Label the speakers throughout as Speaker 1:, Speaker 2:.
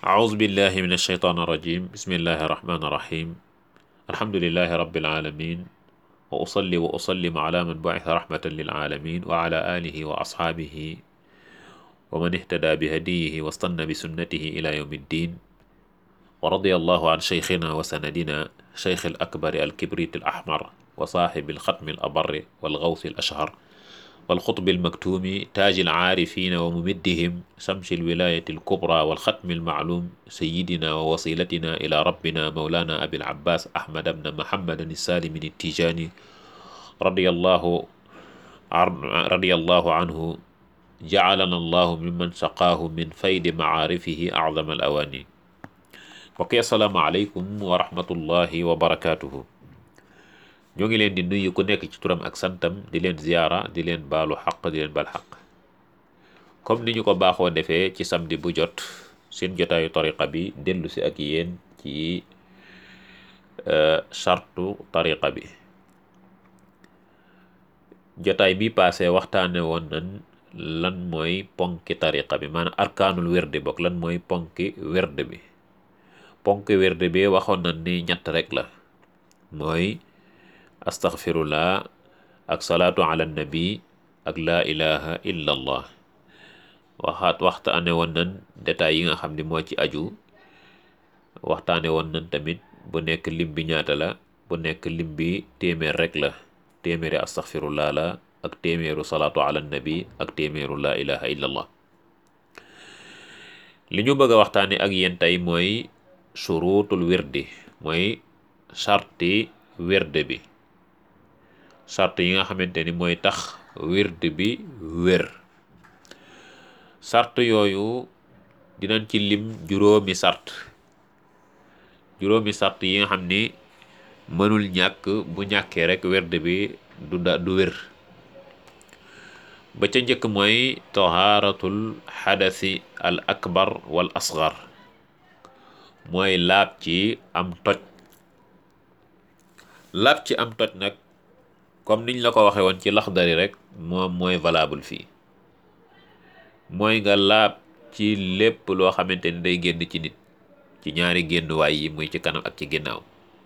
Speaker 1: أعوذ بالله من الشيطان الرجيم بسم الله الرحمن الرحيم الحمد لله رب العالمين وأصلي وأسلم على من بعث رحمة للعالمين وعلى آله وأصحابه ومن اهتدى بهديه واستنى بسنته إلى يوم الدين ورضي الله عن شيخنا وسندنا شيخ الأكبر الكبريت الأحمر وصاحب الختم الأبر والغوث الأشهر والخطب المكتوم تاج العارفين وممدهم شمس الولاية الكبرى والختم المعلوم سيدنا ووصيلتنا إلى ربنا مولانا أبي العباس أحمد بن محمد السالم التيجاني رضي الله رضي الله عنه جعلنا الله ممن سقاه من فيد معارفه أعظم الأواني وكي السلام عليكم ورحمة الله وبركاته ñoo ngi leen di nuyu ku nekk ci turam ak santam di leen ziyaara di leen baalu xaq di leen bal xaq comme ni ñu ko baaxoo defee ci samedi bu jot seen jotaayu tariqa bi dellu si ak yéen ci chartu tariqa bi jotaay bi passé waxtaane woon nan lan mooy ponki tariqa bi maanaam arkaanul wérde bokk lan mooy ponki wérde bi ponki wérde bi waxoon nan ni ñett rek la mooy astaghfirullah ak salaatu ala nabi ak laa ilaha illa allah waxaat waxtaane woon nan détails yi nga xam ni moo ci aju waxtaane woon nan tamit bu nekk lim bi ñaata la bu nekk lim bi téeméer rek la téeméeri astaghfirullah la ak téeméeru salaatu ala nabi ak téeméeru laa ilaha illa allah li ñu bëgg a waxtaane ak yéen tey mooy shurutul wirdi mooy charti wirde bi sart yi nga xamante ni mooy tax wird bi wér sart yooyu dinañ ci lim juróomi sart juróomi sart yi nga xam ni mënul ñàkk bu ñàkkee rek wird bi du da du wér ba ca njëkk mooy tahaaratul xadasi al akbar wal asgar mooy laab ci am toj laab ci am toj nag comme niñ la ko waxee woon ci laxdari rek moom mooy valable fii mooy nga laab ci lépp loo xamante ni day génn ci nit ci ñaari génnuwaay yi muy ci kanam ak ci ginnaaw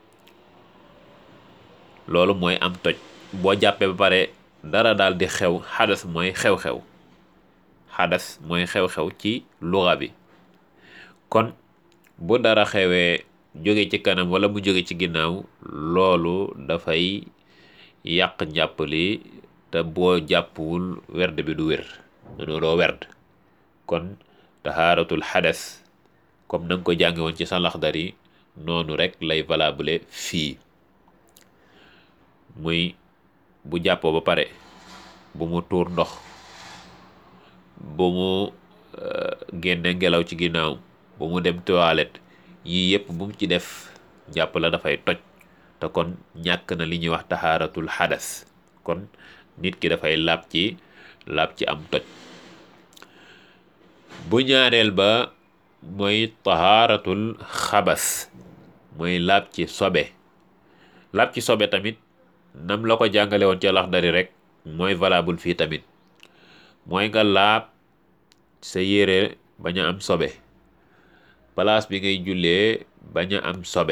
Speaker 1: loolu mooy am toj boo jàppee ba pare dara daal di xew xadas mooy xew-xew xadas mooy xew-xew ci luxa bi kon bu dara xewee jóge ci kanam wala mu jóge ci ginnaaw loolu dafay yàq njàpp li te boo jàppwul werd bi du wér doo werd kon tahaaratul xadas comme na nga ko jànge woon ci sa laxdari noonu rek lay valable fii muy bu jàppoo ba pare bu mu tuur ndox bu mu génne ngelaw ci ginnaaw bu mu dem toilette yii yëpp bu mu ci def jàpp la dafay toj te kon ñàkk na li ñuy wax taxaaratul xadas kon nit ki dafay laab ci laab ci am toj bu ñaareel ba mooy taxaaratul xabas mooy laab ci sobe laab ci sobe tamit nam la ko jàngale woon ci Laxdari rek mooy valable fii tamit mooy nga laab sa yére bañ a am sobe place bi ngay jullee bañ a am sobe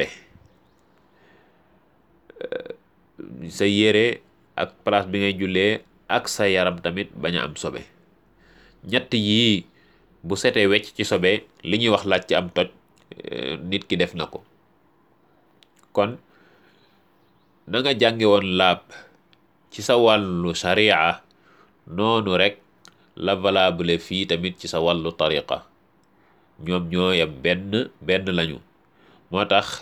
Speaker 1: sa yére ak place bi ngay jullee ak sa yaram tamit bañ a am sobe ñett yii bu setee wecc ci sobe li ñuy wax laaj ci am toj nit ki def na ko kon na nga jànge woon laab ci sa wàllu sharia noonu rek la valable fii tamit ci sa wàllu tariqa ñoom ñoo yam benn benn lañu moo tax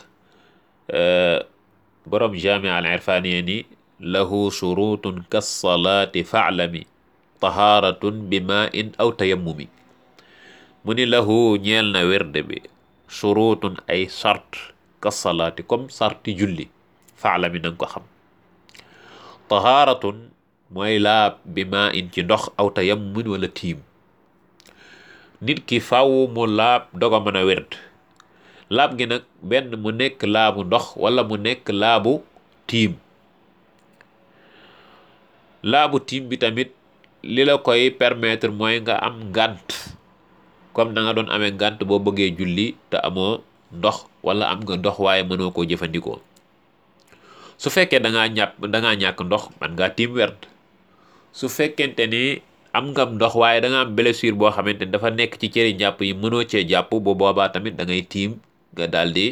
Speaker 1: borom jaamia al irfaniya ni lahu shurutun kassalaati faalami tahaaratun bi ma in aw tayammumi mu ni lahu ñeel na wérde bi shurutun ay sart kassalaati comme sarti julli faalami nanga ko xam tahaaratun mooy laab bi ma in ci ndox aw tayammumin wala tiim nit ki faw mu laab doga mën a wérd laab gi nag benn mu nekk laabu ndox wala mu nekk laabu tiim laabu tiim bi tamit li la koy permettre mooy nga am ngànt comme da nga doon amee ngànt boo bëggee julli te amoo ndox wala am nga ndox waaye mënoo koo jëfandikoo su fekkee da ngaa ñàpp da ngaa ñàkk ndox man ngaa tiim werd su fekkente ni am nga ndox waaye da nga am blessure boo xamante ni dafa nekk ci cëri njàpp yi mënoo cee jàpp bu boobaa tamit da ngay tiim nga daal di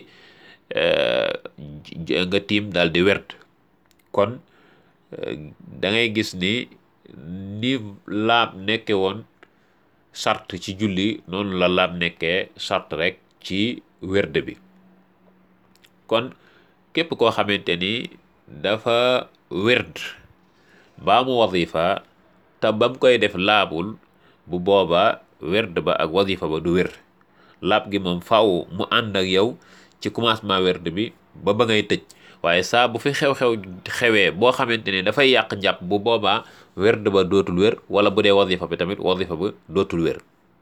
Speaker 1: nga tiim daal di werd kon da ngay gis ni ni laab nekke woon sart ci julli noonu la laab nekkee sart rek ci werd bi kon képp koo xamante ni dafa werd baa mu wadifa te bam koy def laabul bu booba werd ba ak wadifa ba du wér laab gi moom faaw mu ànd ak yow ci commencement werd bi ba ba ngay tëj waaye saa bu fi xew-xew xewee boo xamante ne dafay yàq njàpp bu boobaa werd ba dootul wér wala bu dee wadifa bi tamit wadifa ba dootul wér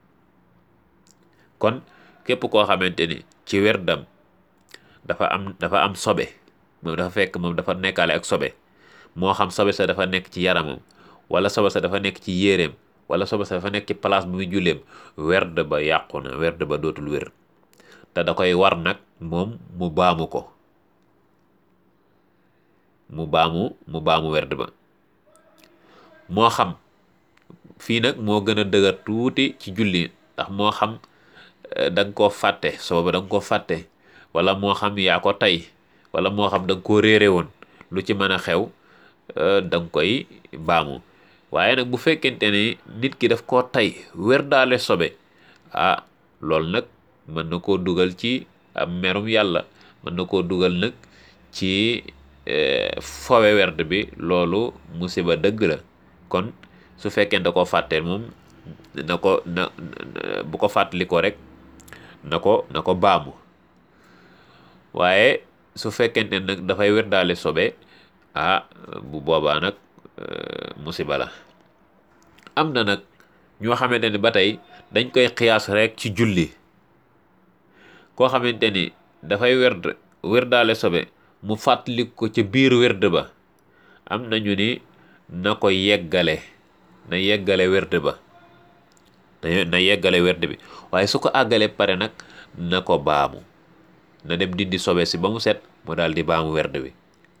Speaker 1: kon képp koo xamante ni ci werdam dafa am dafa am sobe moom dafa fekk moom dafa nekkaale ak sobe moo xam sobe sa dafa nekk ci yaramam wala sobe sa dafa nekk ci yéreem wala sobe sa dafa nekk ci place bu muy julleem werd ba yàqu na werd ba dootul wér te da koy war nag moom mu baamu ko mu baamu mu baamu werd ba moo xam fii nag moo gën a dëgër tuuti ci julli ndax moo xam da nga koo fàtte sooba da nga koo fàtte wala moo xam yaa ko tey wala moo xam da nga koo réere woon lu ci mën a xew da nga koy baamu waaye nag bu fekkente ni nit ki daf koo tey wer daale sobe ah loolu nag mën na koo dugal ci am merum yàlla mën na koo dugal nag ci fowe werd bi loolu musiba dëgg la kon su fekkee da koo fàtte moom na ko na bu ko fàttali ko rek na ko na ko baamu waaye su fekkente nag dafay wer daale sobe ah bu boobaa nag musiba la am na nag ñoo xamante ni ba tey dañ koy xiyaas rek ci julli koo xamante ni dafay werd wer daale sobe mu fàttali ko ca biir werd ba am nañu ni na ko yeggale na yeggale werd ba na yeggale werd bi waaye su ko àggale pare nag na ko baamu na dem dindi sobe si ba mu set mu daal di baamu werd bi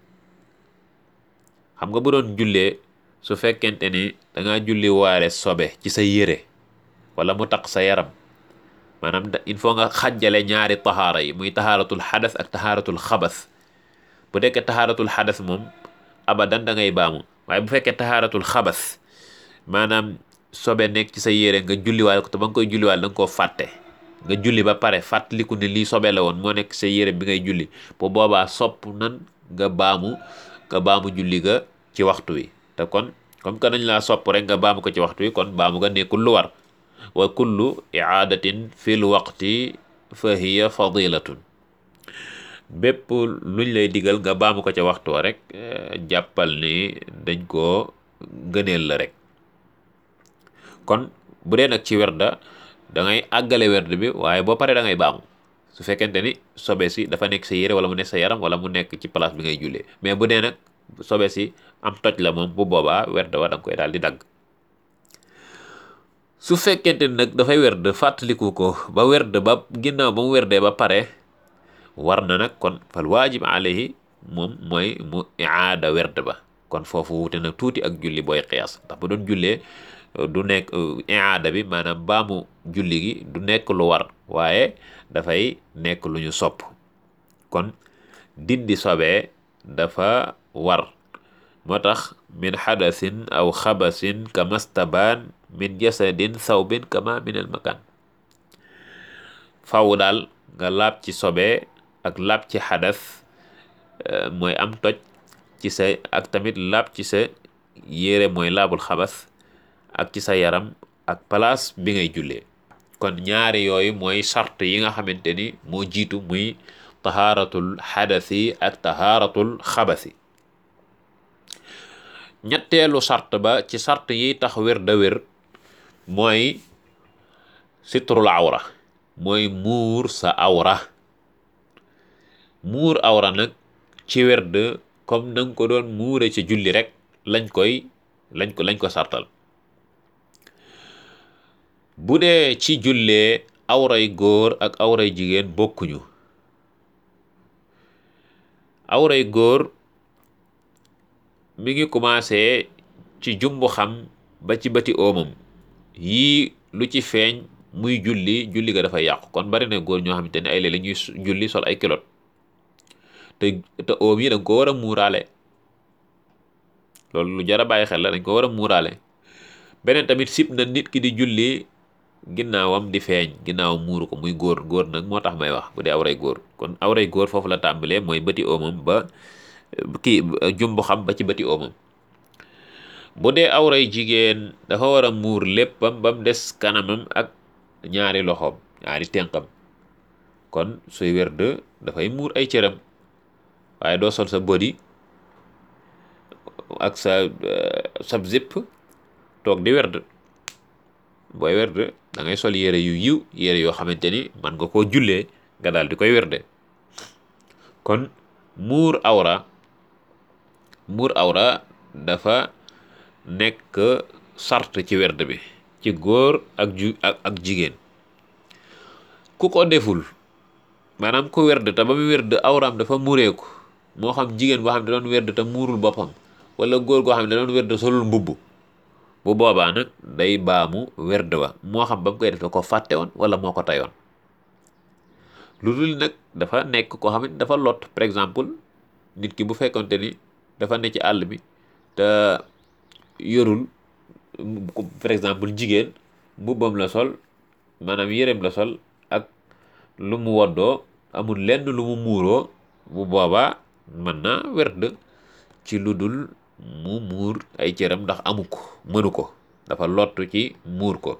Speaker 1: xam nga bu doon jullee su fekkente ni da ngaa julli waale sobe ci sa yére wala mu taq sa yaram maanaam il faut nga xàjjale ñaari taxaara yi muy taxaaratul xadas ak taxaaratul xabas bu dekkee taxaaratul xadas moom abadan da ngay baamu waaye bu fekkee taxaaratul xabas maanaam sobe nekk ci sa yére nga julliwaale ko te ba nga koy julliwaale da nga koo fàtte nga julli ba pare fàttaliku ne lii sobe la woon moo nekk sa yére bi ngay julli bu boobaa sopp nan nga baamu nga baamu julli ga ci waxtu wi te kon comme que nañ laa sopp rek nga baamu ko ci waxtu wi kon baamu nga nekkul lu war wa kullu icaadatin fil waqti fa hiya fadilatun bépp luñ lay digal nga baamu ko ca waxtu wa rek jàppal ni dañ koo gëneel la rek kon bu dee nag ci werda da ngay àggale werd bi waaye boo paree da ngay baamu su fekkente ni sobe si dafa nekk sa yére wala mu nekk sa yaram wala mu nekk ci place bi ngay jullee mais bu dee nag sobe si am toj la moom bu boobaa werd wa da nga koy daal di dagg su fekkente ni nag dafay werd fàttaliku ko ba werd ba ginnaaw ba mu werdee ba pare war na nag kon fal waajib alayhi moom mooy mu iaada werd ba kon foofu wute nag tuuti ak julli booy xiyaas ndax bu doon jullee du nekk iaada bi maanaam baamu julli gi du nekk lu war waaye dafay nekk lu ñu sopp kon dindi sobee dafa war moo tax min xadasin aw xabasin kamastabaan min jasadin sawbin kama min al makan faw daal nga laab ci sobe ak laab ci xadas mooy am toj ci sa ak tamit laab ci sa yére mooy laabul xabas ak ci sa yaram ak place bi ngay jullee kon ñaari yooyu mooy sart yi nga xamante ni moo jiitu muy tahaaratul xadasi ak tahaaratul xabasi ñetteelu sart ba ci sart yi tax wér da wér mooy sitrul awra mooy muur sa awra muur awra nag ci werd comme na nga ko doon muure ci julli rek lañ koy lañ ko lañ ko sartal bu dee ci jullee awray góor ak awray jigéen bokkuñu awray góor mi ngi commencé ci jumbu xam ba ci bëti oomam yii lu ci feeñ muy julli julli ga dafa yàqu kon bari na góor ñoo xamante ne ay léeg la ñuy julli sol ay kilot te te oom yi dañ ko war a muuraale loolu lu jar a bàyyi xel la dañ ko war a muuraale beneen tamit sib na nit ki di julli ginnaawam di feeñ ginnaaw muuru ko muy góor góor nag moo tax may wax bu dee awray góor kon awray góor foofu la tàmbalee mooy bëti oomam ba kii jumbu xam ba ci bëti oomam bu dee awray jigéen dafa war a muur léppam ba mu des kanamam ak ñaari loxoom ñaari tenqam kon suy werd dafay muur ay cëram waaye doo sol sa body ak sa sab zip toog di werd booy werd da ngay sol yére yu yiw yére yoo xamante ni man nga koo jullee nga daal di koy werde kon muur awra muur awra dafa nekk sart ci werd bi ci góor ak ju ak ak jigéen ku ko deful maanaam ku werd te ba mu werd awraam dafa mureeku moo xam jigéen boo xam ne doon werd te muurul boppam wala góor goo xam ne doon werd solul mbubb bu boobaa nag day baamu werd ba moo xam ba mu koy def da ko fàtte woon wala moo ko tayoon lu dul nag dafa nekk koo xam ne dafa lot par exemple nit ki bu fekkonte ni dafa ne ci àll bi te yorul par exemple jigéen mbubbam la sol maanaam yéreem la sol ak lu mu woddoo amul lenn lu mu muuroo bu boobaa mën na werd ci lu dul mu muur ay cëram ndax amu ko mënu ko dafa lottu ci muur ko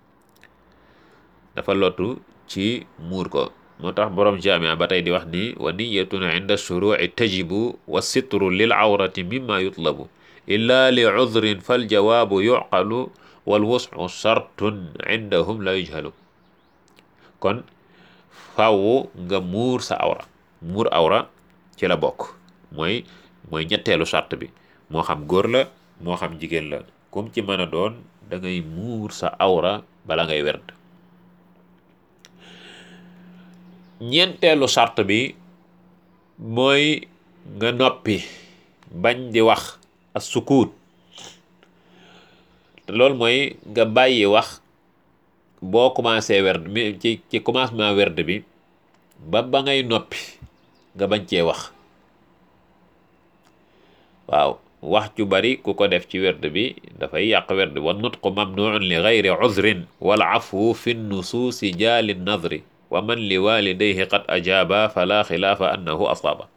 Speaker 1: dafa lottu ci muur ko moo tax borom jaamia ba tey di wax ni wa niyatun inda shuruci tajibu wa sitru lil awrati mimma yutlabu illa li udrin fal jawaabu yuqalu wal wuscu shartun indahum la yujhalu kon faaw nga muur sa awra muur awra ci la bokk mooy mooy ñetteelu sart bi moo xam góor la moo xam jigéen la comme ci mën a doon da ngay muur sa awra bala ngay werd ñeenteelu sart bi mooy nga noppi bañ di wax as sukuut te loolu mooy nga bàyyi wax boo commencé werd mi ci ci commencement werd bi ba ba ngay noppi nga bañ cee wax waaw wax ju bari ku ko def ci werd bi dafay yàq werd wa nutqu mamnuun li gayri uzrin wal afwu fi nusuusi jaali nadri wa man li walidayhi qad ajaaba fala xilaafa annahu asaaba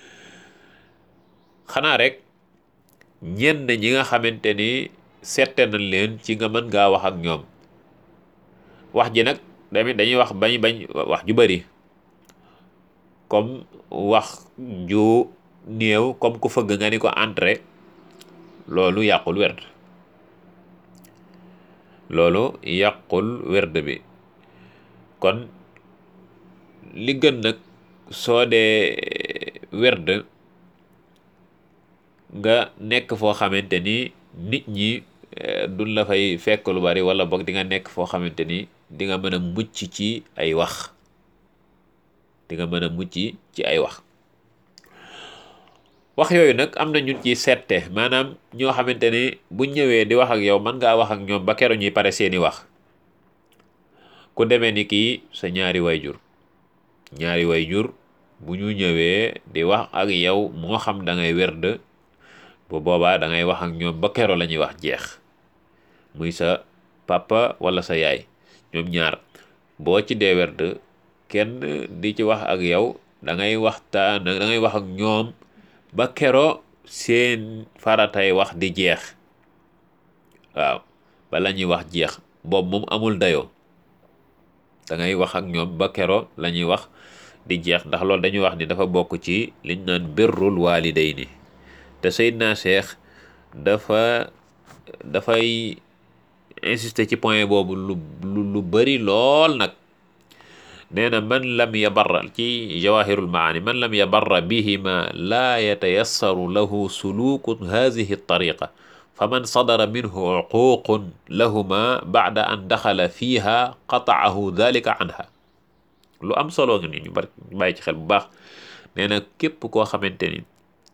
Speaker 1: xanaa rek ñenn ñi nga xamante ni sette nañ leen ci nga mën ngaa wax ak ñoom wax ji nag tamit dañuy wax bañ bañ wax ju bari comme wax ju néew comme ku fëgg nga ni ko entré loolu yàqul werd loolu yàqul werd bi kon li gën nag soo dee werd nga nekk foo xamante ni nit ñi duñ la fay fekk lu bari wala boog di nga nekk foo xamante ni di nga mën a mucc ci ay wax di nga mën a mucc ci ay wax wax yooyu nag am na ñun ci sette maanaam ñoo xamante ni bu ñëwee di wax ak yow mën ngaa wax ak ñoom ba keroog ñuy pare seeni wax ku demee ni kii sa ñaari wayjur ñaari wayjur bu ñu ñëwee di wax ak yow moo xam da ngay werd bu boobaa da ngay wax ak ñoom ba keroog la ñuy wax jeex muy sa papa wala sa yaay ñoom ñaar boo ci dee werd kenn di ci wax ak yow da ngay waxtaan da ngay wax ak ñoom ba kero seen faratay wax di jeex waaw bala ñuy wax jeex boobu moom amul dayoo da ngay wax ak ñoom ba kero la ñuy wax di jeex ndax loolu dañuy wax ni dafa bokk ci liñ naan birrul waalidayni te Seydina Cheikh dafa dafay insister ci point boobu lu lu bari lool nag nee na man lam yabarra ci jawahirul maani man lam yabarra bihima laa yatayassaru lahu suluku hadihi tariqa fa man sadara minhu uququn lahuma baada an daxala fiiha qataahu dalika anha lu am solo nga ni ñu bari bàyyi ci xel bu baax nee na képp koo xamante ni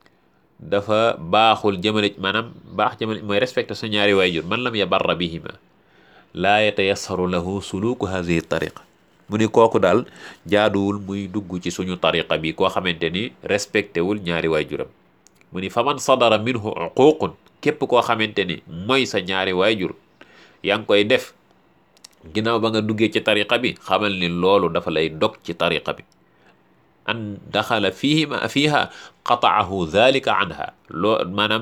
Speaker 1: dafa baaxul jëmale maanaam baax jëmale mooy respecté sa ñaari waajur man lam yabarra bihima laa yatayassaru lahu suluku hadihi tariqa mu ni kooku daal jaaduwul muy dugg ci suñu tariqa bi koo xamante ni respecté wul ñaari waajuram mu ni fa man sadara minhu uququn képp koo xamante ni mooy sa ñaari waajur yaa ngi koy def ginnaaw ba nga duggee ci tariqa bi xamal ni loolu dafa lay dog ci tariqa bi an daxala fiihima fiiha qataahu dhalika anha loo maanaam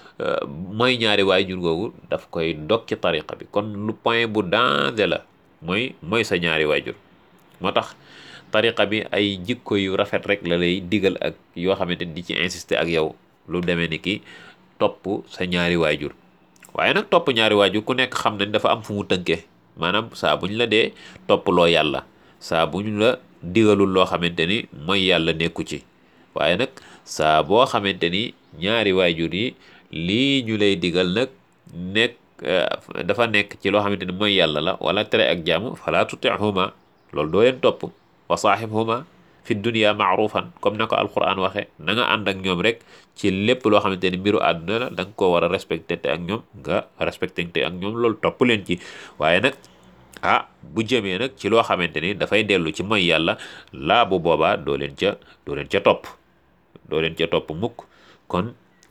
Speaker 1: mooy ñaari waajur googu daf koy dog ci tariqa bi kon lu point bu danger la mooy mooy sa ñaari waajur moo tax tariqa bi ay jikko yu rafet rek la lay digal ak yoo xamante ni di ci insister ak yow lu demee ni ki topp sa ñaari waajur waaye nag topp ñaari waajur ku nekk xam nañ dafa am fu mu tënkee maanaam saa bu ñu la dee topp loo yàlla saa bu ñu la digalul loo xamante ni mooy yàlla nekku ci waaye nag saa boo xamante ni ñaari waajur yi lii ñu lay digal nag nekk dafa nekk ci loo xamante ni mooy yàlla la wala tere ak jaamu fala tutihuma loolu doo leen topp wa saaxibhuma fi dunia maarufan comme na ko alquran waxe na nga ànd ak ñoom rek ci lépp loo xamante ni mbiru àdduna la da nga koo war a respecté te ak ñoom nga respecté te ak ñoom loolu topp leen ci waaye nag ah bu jëmee nag ci loo xamante ni dafay dellu ci mooy yàlla laa bu boobaa doo leen ca doo leen ca topp doo leen ca topp mukk kon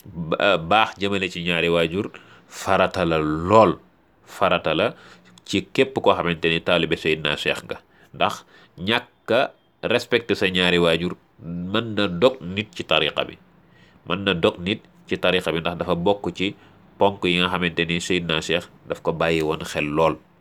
Speaker 1: baax jëmale ci ñaari waajur farata la lool farata la ci képp koo xamante ni taalibe Seydina Cheikh nga ndax ñàkka respecté sa ñaari waajur mën na dog nit ci tariqa bi mën na dog nit ci tariqa bi ndax dafa bokk ci ponk yi nga xamante ni Seydina Cheikh daf ko bàyyi woon xel lool